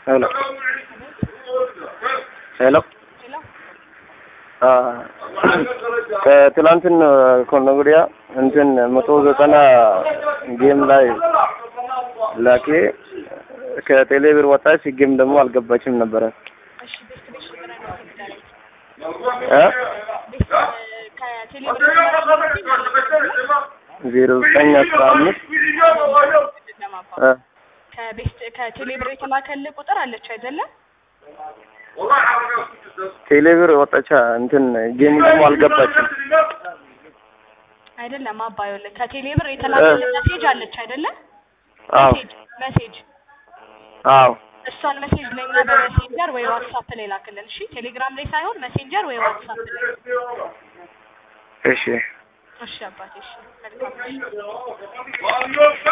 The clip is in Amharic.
ሄሎ ሄሎ ሄሎ ከትላንትን ከሆነ ወዲያ እንትን መቶ ዘጠና ጌም ላይ ላኬ ከቴሌ ብር ወጣች። ጌም ደግሞ አልገባችም ነበረ እሺ ቤስት ቤት ቁጥር ነው ትገለኝ እ ቤስት ከቴሌ ብር ዜሮ ዘጠኝ አስራ አምስት እ ከቤስት ከቴሌ ብር የተላከልህ ቁጥር አለች አይደለም? ቴሌ ብር ወጣቻ እንትን ጌም ደግሞ አልገባችም። አይደለም አባዩልህ ከቴሌ ብር የተላከልህ ሜሴጅ አለች አይደለም? አዎ ሜሴጅ ሜሴጅ አዎ እሷን ሜሴጅ ለኛ በሜሴንጀር ወይ ዋትስአፕ ላይ ላክልን። እሺ ቴሌግራም ላይ ሳይሆን ሜሴንጀር ወይ ዋትስአፕ ላይ። እሺ እሺ አባቴ እሺ መልካም እሺ